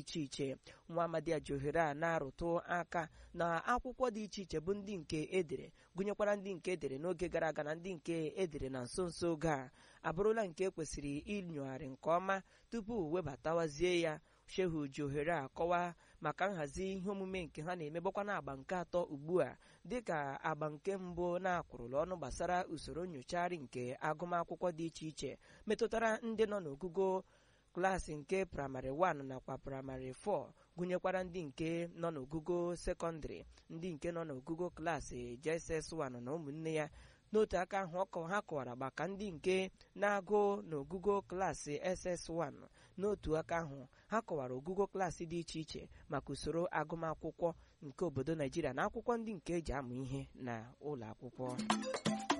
iche iche nwa amadi ji ohere a na-arụtụ aka na akwụkwọ dị iche iche bụ ndị nke edere gụnyekwara ndị nke edere n'oge gara aga na ndị nke edere na nso nso oge a abụrụla nke kwesịrị inyogharị nke ọma tupu webatawazie ya shehu ji ohere a kọwaa maka nhazi ihe omume nke ha na-emebakwa na agba nke atọ ugbu a dịka agba nke mbụ na-akwụrụla ọnụ gbasara usoro nyochagharị nke agụmakwụkwọ dị iche iche metụtara ndị nọ n'ogugo klaasị nke praịmarị 1 nakwa praịmarị 4 gụnyekwara ndị nke nọ n'ogugo sekọndịrị ndị nke nọ n'ogugo klaasị JSS1 na ụmụnne ya n'otu aka ahụ ha kọwara maka ndị nke na-agụ n'ogugo klaasị SS1 n'otu aka ahụ ha kọwara ogugo klaasị dị iche iche maka usoro agụmakwụkwọ nke obodo Naijiria na akwụkwọ ndị nke eji amụ ihe na ụlọ akwụkwọ